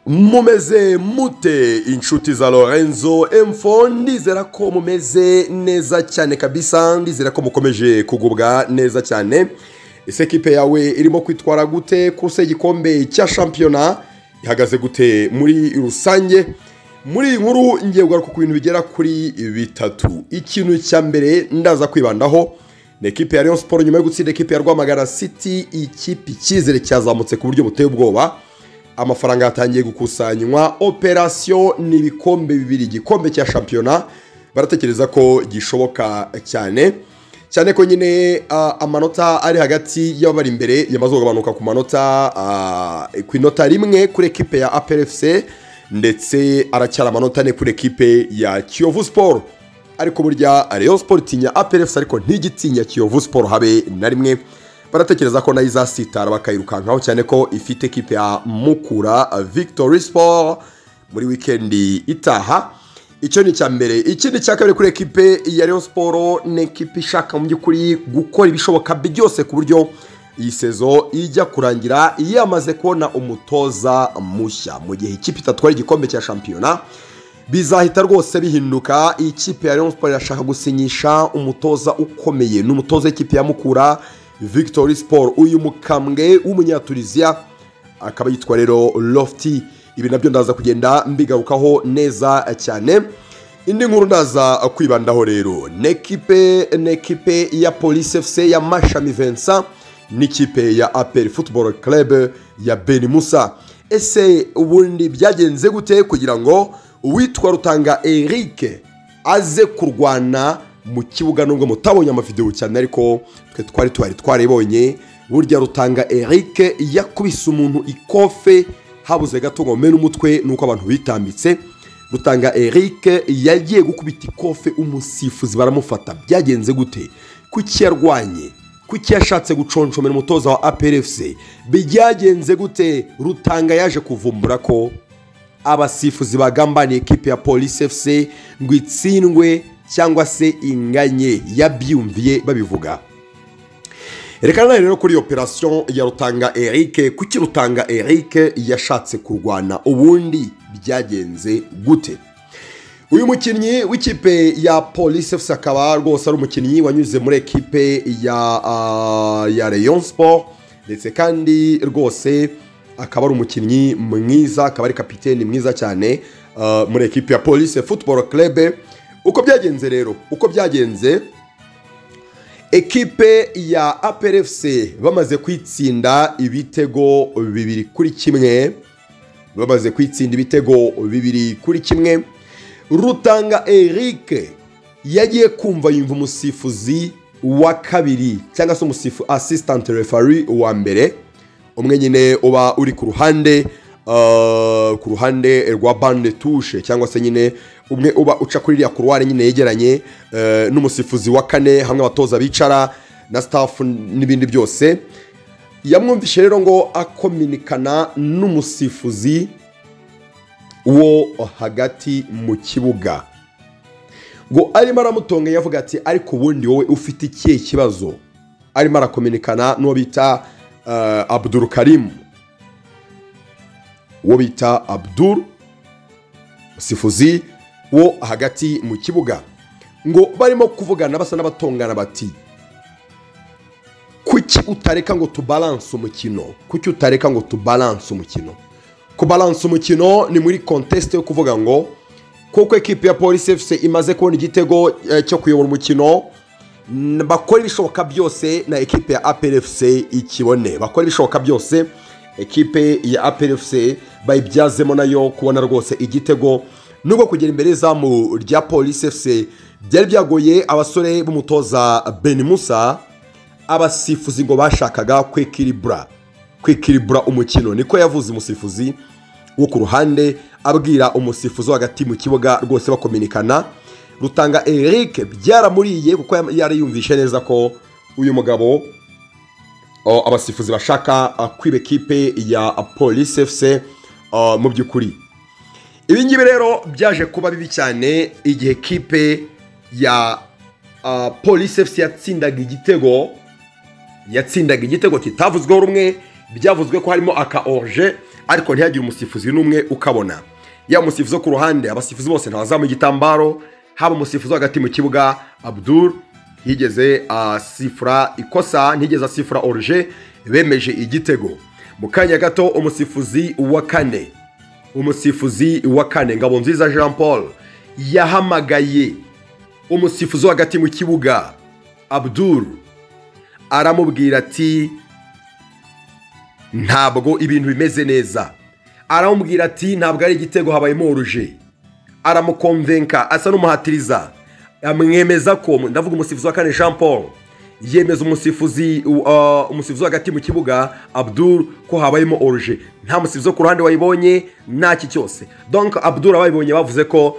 mumeze mute inshuti za lorenzo emfo ndizera ko mumeze neza cyane kabisa ndizera ko mukomeje kugubwa neza cyane ese kipe yawe irimo kwitwara gute kurse igikombe cya shampiyona ihagaze gute muri rusange muri iyi nkuru ngiye kugaruka ku bintu bigera kuri bitatu ikintu cya mbere ndaza kwibandaho ni ekipe ya Rayon siporo nyuma yo gutsinda ekipe ya rwamagana city ikipe icyizere cyazamutse ku buryo buteye ubwoba amafaranga yatangiye gukusanywa operasiyo ni ibikombe bibiri igikombe cya shampiyona baratekereza ko gishoboka cyane cyane ko nyine amanota ari hagati y'abari imbere yamaze kugabanuka ku manota ku inota rimwe kuri ekipe ya aperefuse ndetse aracyari amanota ane kuri ekipe ya kiyovu siporo ariko burya reyo siporo itinya aperefuse ariko ntigitinya kiyovu siporo habe na rimwe baratekereza ko nayo izasitara bakayirukankaho cyane ko ifite ekipe ya mukura victory siporo muri wikendi itaha icyo ni icya mbere ikindi cya kabiri kuri ekipe ya Rayon siporo ni ekipe ishaka mu by'ukuri gukora ibishoboka byose ku buryo iyi sezo ijya kurangira yamaze kubona umutoza mushya mu gihe ikipe itatwara igikombe cya shampiyona bizahita rwose bihinduka iyi kipe ya Rayon siporo irashaka gusinyisha umutoza ukomeye ni umutoza w'ikipe ya mukura victory siporo uyu mukambwe w'umunyaturiziya akaba yitwa rero lofti ibi nabyo ndaza kugenda mbigarukaho neza cyane indi nkuru ndaza kwibandaho rero n'ekipe n'ekipe ya polisi efuse ya mashami vensa n'ikipe ya aperi futuboro kerebe ya beni musa ese ubundi byagenze gute kugira ngo uwitwa rutanga eric aze kurwana mu kibuga nubwo mutabonye amavidewo cyane ariko twe twari twari twaribonye burya rutanga eric yakubise umuntu ikofe habuze gato ngo mena umutwe nuko abantu bitambitse rutanga eric yagiye gukubita ikofe umusifuzi baramufata byagenze gute kuki yarwanye kuki yashatse guconshomera umutoza wa aperefuse byagenze gute rutanga yaje kuvumbura ko abasifuzi bagambaniye ekipe ya polisi efuse ngo itsindwe cyangwa se inganye yabyumviye babivuga rekana rero kuri operasiyo ya rutanga eric kuki rutanga eric yashatse kurwana ubundi byagenze gute uyu mukinnyi w'ikipe ya polisi efuse akaba rwose ari umukinnyi wanyuze muri ekipe ya uh, ya Rayon siporo ndetse kandi rwose akaba ari umukinnyi mwiza akaba ari kapiteni mwiza cyane uh, muri ekipe ya polisi futuboro kerebe uko byagenze rero uko byagenze ekipe ya aperefuse bamaze kwitsinda ibitego bibiri kuri kimwe bamaze kwitsinda ibitego bibiri kuri kimwe rutanga eric yagiye kumva yumva umusifuzi wa kabiri cyangwa se umusifu asisitanti refari wa mbere umwe nyine uba uri ku ruhande ku ruhande rwa bande tushe cyangwa se nyine umwe uba uca kuri iriya kuruwari nyine yegeranye n'umusifuzi wa kane hamwe abatoza bicara na sitafu n'ibindi byose yamwumvishe rero ngo akominikana n'umusifuzi wo hagati mu kibuga ngo arimo aramutonganya avuga ati ariko ubundi wowe ufite ikihe kibazo arimo arakominikana n'uwo bita abuduru karimu uwo bita abuduru sifuzi wo hagati mu kibuga ngo barimo kuvugana basa n'abatongana bati kuki utareka ngo tubalanse umukino kuki utareka ngo tubalanse umukino kubalanse umukino ni muri kontesite yo kuvuga ngo kuko ekipi ya polisi efuse imaze kubona igitego cyo kuyobora umukino bakora ibishoboka byose na ekipi ya aperi efuse ikibone bakora ibishoboka byose ekipe ya aperefuse bayibyazemo nayo kubona rwose igitego nubwo kugera imbere y'izamu rya polisi efuse byari byagoye abasore b'umutoza musa abasifuzi ngo bashakaga kwekiribura kwekiribura umukino niko yavuze umusifuzi wo ku ruhande abwira umusifuzi wo hagati mu kibuga rwose bakominikana rutanga eric byaramuriye kuko yari yumvishe neza ko uyu mugabo abasifuzi bashaka kwiba ekipe ya polisi efuse mu by'ukuri ibi ngibi rero byaje kuba bibi cyane igihe ekipe ya polisi efuse yatsindaga igitego yatsindaga igitego kitavuzweho rumwe byavuzwe ko harimo aka oruje ariko ntihagire umusifuzi n'umwe ukabona ya musifuzi wo ku ruhande abasifuzi bose ntabazamuye igitambaro haba umusifuzi wo hagati mu kibuga abdul yigeze asifura ikosa ntiyigeze asifura oruje bemeje igitego mu kanya gato umusifuzi wa kane umusifuzi wa kane ngabo nziza jean paul yahamagaye umusifuzi wo hagati mu kibuga abdul aramubwira ati ntabwo ibintu bimeze neza aramubwira ati ntabwo ari igitego habayemo oruje aramukomvenka asa n'umuhatiriza amwemeza ko ndavuga umusifuzi wa kane jean paul yemeza umusifuzi uh, umusifuzi hagati mu kibuga abdul ko habayemo oruje nta musifuzi wo ku ruhande wayibonye ntaki cyose donc abdul abayibonye bavuze ko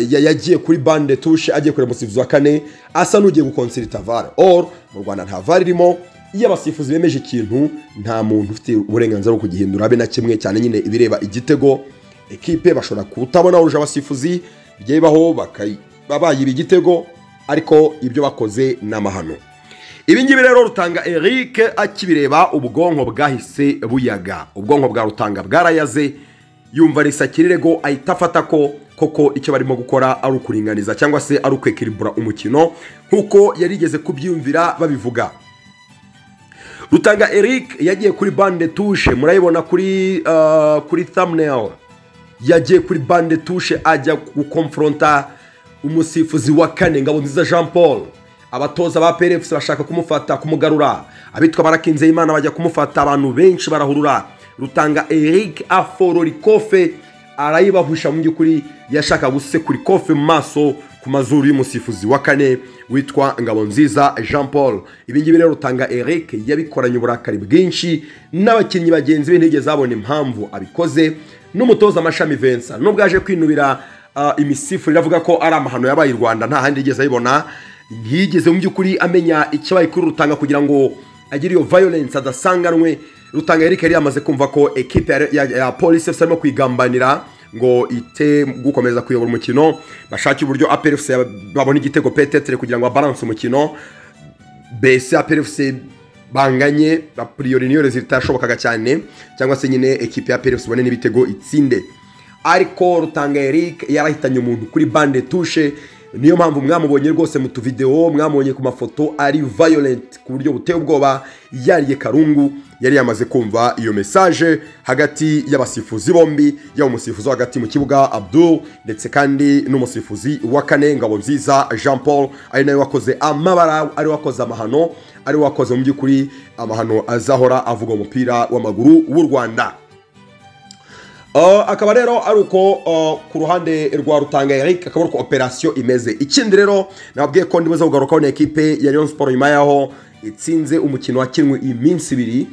yagiye kuri bande tushe agiye kureba umusifuzi wa kane asa n'ugiye gukonsirita vare or mu rwanda nta vare irimo iyo abasifuzi bemeje ikintu nta muntu ufite uburenganzira bwo kugihindura abe na kimwe cyane nyine ibireba igitego ekipe bashobora kutabona oruje abasifuzi bigiye bibaho babayiba igitego ariko ibyo bakoze ni amahano ibi ngibi rero rutanga eric akibireba ubwonko bwahise buyaga ubwonko bwa rutanga bwarayaze yumva risakirego ahita afata ko koko icyo barimo gukora ari ukuringaniza cyangwa se ari ukwekiribura umukino nk'uko yarigeze kubyiyumvira babivuga rutanga eric yagiye kuri bande tushe murayibona kuri kuri thumbnail yagiye kuri bande tushe ajya gukomforonta umusifuzi wa kane nziza jean paul abatoza ba perefusi bashaka kumufata kumugarura abitwa barakinze imana bajya kumufata abantu benshi barahurura rutanga eric aforora ikofe arayibahusha mu by'ukuri yashaka gusekura ikofe mu maso ku mazuru y'umusifuzi wa kane witwa nziza jean paul ibingibi rero rutanga eric yabikoranye uburakari bwinshi n'abakinnyi bagenzi be ntigeze babona impamvu abikoze n'umutoza amashami vensa nubwo aje kwinubira imisifu iravuga ko ari amahano yabaye i rwanda nta handi yigeze ayibona ntiyigeze mu by'ukuri amenya icyabaye kuri rutanga kugira ngo agire iyo violence adasanganwe rutanga eric yari yamaze kumva ko ekipe ya polisi efuse arimo kwigambanira ngo ite gukomeza kuyobora umukino bashake uburyo aperefuse babona igitego petetere kugira ngo babaranse umukino bese aperefuse banganye priyori niyo zitashobokaga cyane cyangwa se nyine ekipe ya aperefuse ibone n'ibitego itsinde ariko rutanga eric yarahitanye umuntu kuri bande tushe niyo mpamvu mwamubonye rwose mu tuvidewo mwamubonye ku mafoto ari violent ku buryo buteye ubwoba yariye karungu yari yamaze kumva iyo mesaje hagati y'abasifuzi bombi yaba umusifuzi hagati mu kibuga abdul ndetse kandi n'umusifuzi wa kane ngabo nziza jean paul ari nawe wakoze amabara ari wakoze amahano ari wakoze mu by'ukuri amahano azahora avuga umupira w'amaguru w'u rwanda akaba rero ari uko ku ruhande rwa rutanga eric akaba ari uko operasiyo imeze ikindi rero nababwiye ko ndibuze kugarukaho na ekipe ya leon siporo nyuma yaho itsinze umukino wakinwe iminsi ibiri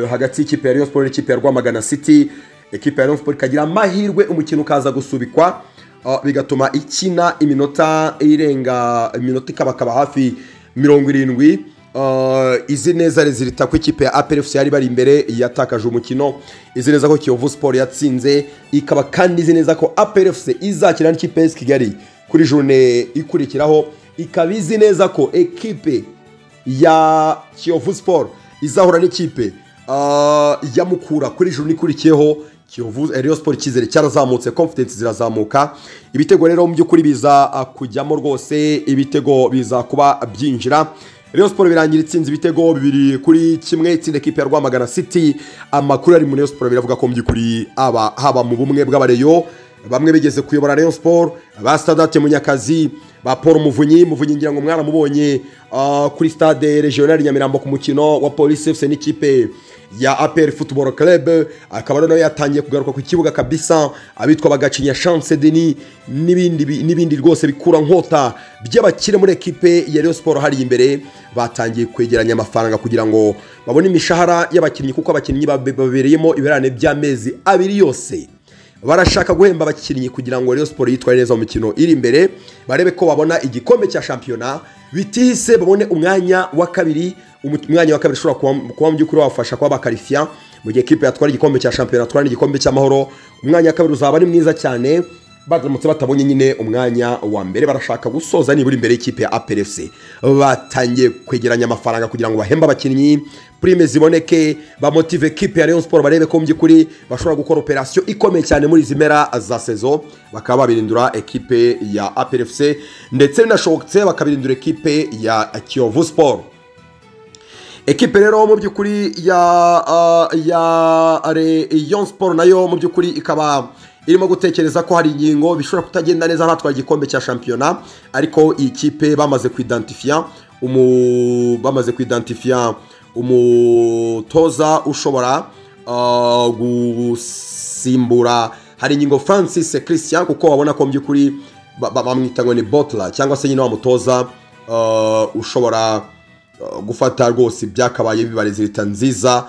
hagati y'ikipe ya leon siporo n'ikipe ya rwamagana city ekipe ya leon siporo ikagira amahirwe umukino ukaza gusubikwa bigatuma ikina iminota irenga iminota ikabakaba hafi mirongo irindwi izi neza rezilita ko ikipe ya aperefusi yari bari imbere yatakaje umukino izi neza ko kiyovu siporo yatsinze ikaba kandi izi neza ko aperefusi izakina n'ikipe ya kigali kuri jone ikurikiraho ikaba izi neza ko ekipe ya kiyovu siporo izahura n'ikipe ya mukura kuri jone ikurikiyeho kiyovu eriyo siporo icyizere cyarazamutse confidence zirazamuka ibitego rero mu by'ukuri biza kujyamo rwose ibitego biza kuba byinjira Rayon Sport birangira itsinze ibitego bibiri kuri kimwe itsinda ekipe ya Rwamagana City amakuru ari mu Rayon Sport biravuga ko mu by'ukuri aba haba mu bumwe bw'abareyo bamwe bigeze kuyobora Rayon Sport ba Stade Munyakazi ba Paul Muvunyi Muvunyi ngira ngo mwaramubonye uh, kuri Stade Regional Nyamirambo ku mukino wa Police FC n'ikipe ya APR Football Club akaba noneho yatangiye kugaruka ku kibuga kabisa abitwa bagacinya Chance Denis n'ibindi n'ibindi rwose bikura nkota by'abakire muri ekipe ya Rayon Sport hari imbere batangiye kwegeranya amafaranga kugira ngo babone imishahara y'abakinnyi kuko abakinnyi babereyemo ibirane by'amezi abiri yose barashaka guhemba abakinnyi kugira ngo Rayon Sport yitware neza mu mikino iri imbere barebe ko babona igikombe cya shampiyona bitihise babone umwanya wa kabiri umwanya wa kabiri ushobora kuba mu by'ukuri wabafasha kuba bakarifiya mu gihe ekipe yatwara igikombe cya shampiyona yatwara n'igikombe cy'amahoro umwanya wa kabiri uzaba ari mwiza cyane baramutse batabonye nyine umwanya wa mbere barashaka gusoza nibura imbere y'ikipe ya aperefuse batangiye kwegeranya amafaranga kugira ngo bahembe abakinnyi purime ziboneke bamotive ekipe ya Rayon Sport barebe ko mu by'ukuri bashobora gukora operasiyo ikomeye cyane muri izi mpera za sezo bakaba babirindura ekipe ya APRFC ndetse binashobotse bakabirindura ekipe ya Kiyovu Sport ekipe rero mu by'ukuri ya ah, ya Rayon Sport nayo mu by'ukuri ikaba irimo gutekereza ko hari ingingo bishobora kutagenda neza hatwara igikombe cya shampiyona ariko iyi kipe bamaze kwidantifiya umu bamaze kwidantifiya umutoza ushobora ah, gusimbura hari ingingo Francis Christian kuko wabona ko mu by'ukuri ba- ba- bamwita ngo ni botla cyangwa se nyine wa mutoza ah, ushobora Uh, gufata rwose ibyakabaye bibareza leta nziza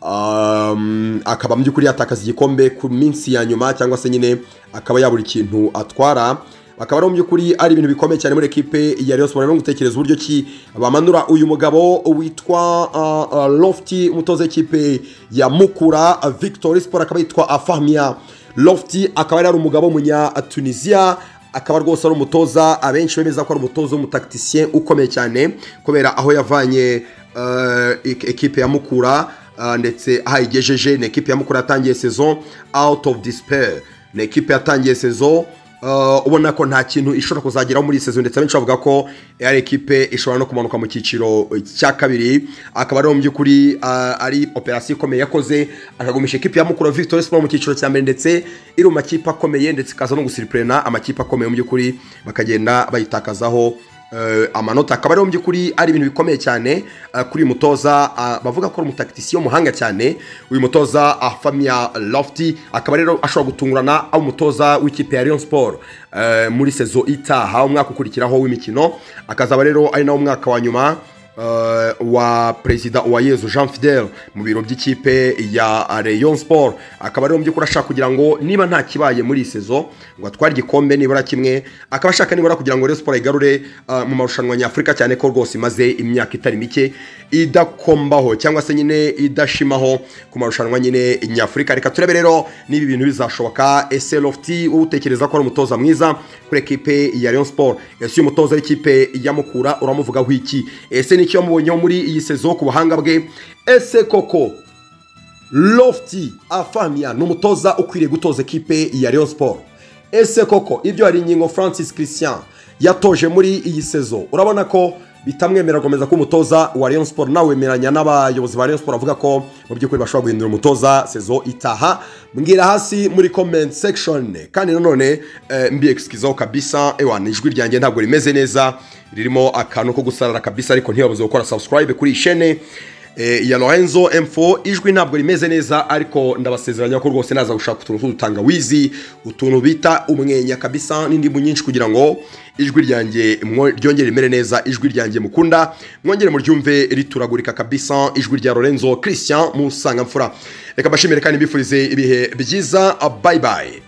um, akaba mu by'ukuri yatakaza igikombe ku minsi ya nyuma cyangwa se nyine akaba yabura ikintu atwara akaba ari mu by'ukuri ari ibintu bikomeye cyane muri ekipe ya Rayon Sport no gutekereza uburyo ki bamanura uyu mugabo witwa uh, uh, Lofty umutoza w'ikipe ya Mukura uh, Victory Sport akaba yitwa Afahmia Lofty akaba yari ari umugabo w'umunya Tunisia akaba rwose ari umutoza abenshi bemeza ko ari umutoza w'umutakitisien ukomeye cyane kubera aho yavanye eh, ek- ekipe ya mukura eh, ndetse aho ayigejeje ni ekipe ya mukura yatangiye saison out of despair ni ekipe yatangiye saison eh, ubona ko nta kintu ishobora kuzageraho muri iyi sezo ndetse abenshi bavuga ko ari ekipe ishobora no kumanuka mu cyiciro cya kabiri akaba ari mu by'ukuri ah, ari operasiyo ikomeye yakoze akagumisha ekipe ya mukura victory sport mu cyiciro cya mbere ndetse iri mu makipe akomeye ndetse ikaza no gusiripurena amakipe akomeye mu by'ukuri bakagenda bayitakazaho eh, amanota akaba ariho mu by'ukuri ari ibintu bikomeye cyane eh, kuri uyu mutoza ah, bavuga ko ari umutakitisiye w'umuhanga cyane uyu mutoza afamia lofty akaba rero ashobora gutungurana ari umutoza w'ikipe ya Rayon Sport eh, muri sezo itaha umwaka ukurikiraho w'imikino akazaba rero ari nawo mwaka wa nyuma eh, wa perezida Uwayezu Jean Fidel mu biro by'ikipe ya Rayon Sport akaba ari mu by'ukuri ashaka kugira ngo niba nta kibaye muri iyi sezo ngo atware igikombe nibura kimwe akaba ashaka nibura kugira ngo Rayon Sport igarure eh, mu marushanwa nyafurika cyane ko rwose imaze imyaka itari mike idakombaho cyangwa se nyine idashimaho ku marushanwa nyine nyafurika reka turebe rero niba ibintu bizashoboka ese Lofty utekereza ko ari umutoza mwiza kuri ekipe ya Rayon Sport ese uyu mutoza w'ikipe ya Mukura uramuvugaho iki ese nicyo yamubonyeho muri iyi sezo ku buhanga bwe ese koko Lofty Afamia ni umutoza ukwiriye gutoza ekipe ya Rayon Sport ese koko ibyo hari ingingo Francis Christian yatoje muri iyi sezo urabona ko bitamwemera gukomeza kuba umutoza wa Rayon Sport nawe wemeranya n'abayobozi ba Rayon Sport bavuga ko mu by'ukuri bashobora guhindura umutoza sezo itaha mbwira hasi muri comment section kandi nanone eh, mbiyexcusaho kabisa ewa ni ijwi ryanjye ntabwo rimeze neza ririmo akantu ko gusarara kabisa ariko ntibabuze gukora subscribe kuri iyi chaîne Eh, ya Lorenzo M4 ijwi ntabwo rimeze neza ariko ndabasezeranya ko rwose naza gushaka utuntu tw'udutangawizi utuntu bita umwenya kabisa n'indimu nyinshi kugira ngo ijwi ryanjye mwo- ryongere rimere neza ijwi ryanjye mukunda mwongere muryumve rituragurika kabisa ijwi rya Lorenzo Christian Musangamfura reka mbashimire kandi mbifurize ibihe byiza bye bye